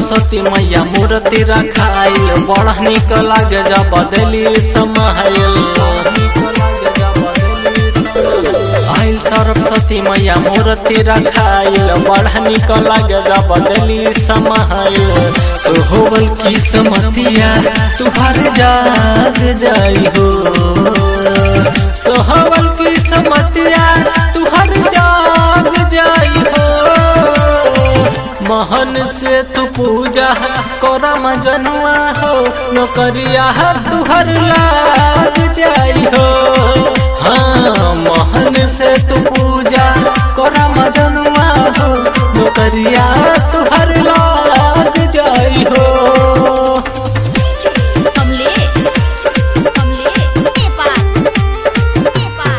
सरस्वती मैया मूर्ति रखाइल बड़ा निक लागे जब बदली समाइल आइल सरस्वती मैया मूर्ति रखाइल बड़ा निक लागे जब बदली समाइल सोहबल की समतिया तुहर जाग जाई हो सोहबल की समतिया तुहर जाग जाई हो महन से तू पूजा करम जनुआ हो नौकरिया तुहर लाग जाई हो हाँ महन से तू पूजा करम जनुआ हो नौकरिया तुहर लाग जाई हो कमलेश कमलेश नेपाल नेपाल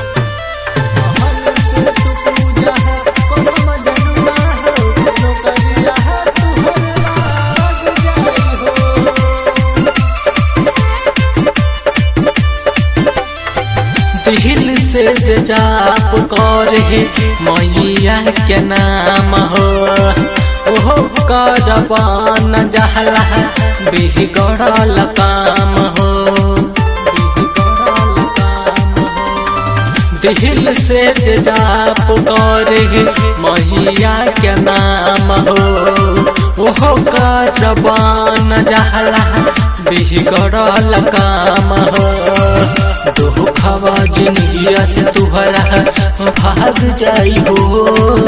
दिल से जाप करे मैया के नाम हो ओहो करबान जहला बिगड़ल काम हो बिगड़ल काम हो दिल से जाप करे मैया के नाम हो ओहो करबान जहला बिगड़ल काम हो दुखवा जिंदगिया से तुहरा भाग जाई हो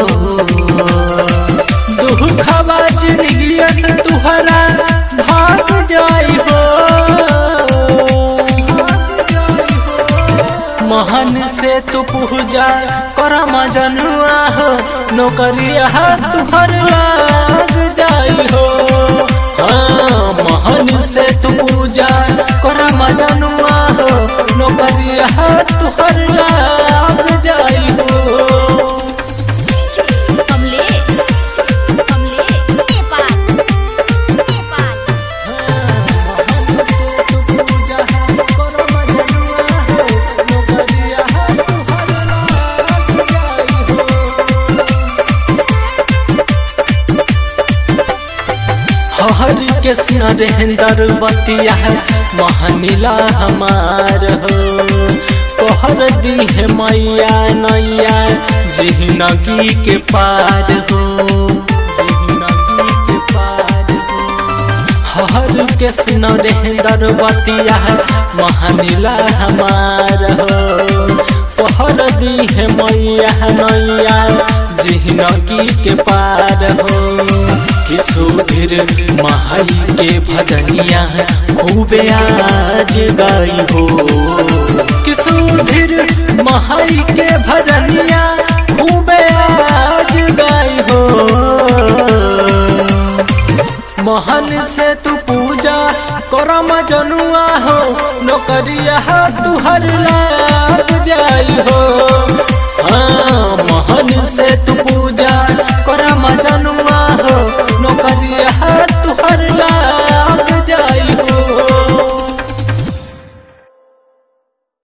दुखवा जिंदगिया से तुहरा भाग जाई हो महन से तू पूजा करम जनुआ हो नौकरिया तुहर लाग जाई हो हाँ महन से तू पूजा करम जनुआ हो नौकरिया तुहर लाग जाई हो कमलेश कमलेश नेपाल नेपाल हरि कृष्ण रेंदर बतिया महनीला हमार हो कहर दी है मैया नैया जिंदगी के पार हो जिंदगी के पार हो हर कृष्ण रेंदर बतिया महनीला हमार हो कहर दी है मैया नैया जिंदगी के पार हो किशोधीर महाई के भजनिया खूबे आज गाई हो किशोधीर महाई के भजनिया खूबे आज गाई हो महन से तू पूजा करम जनुआ हो नौकरिया तुहर लाग जा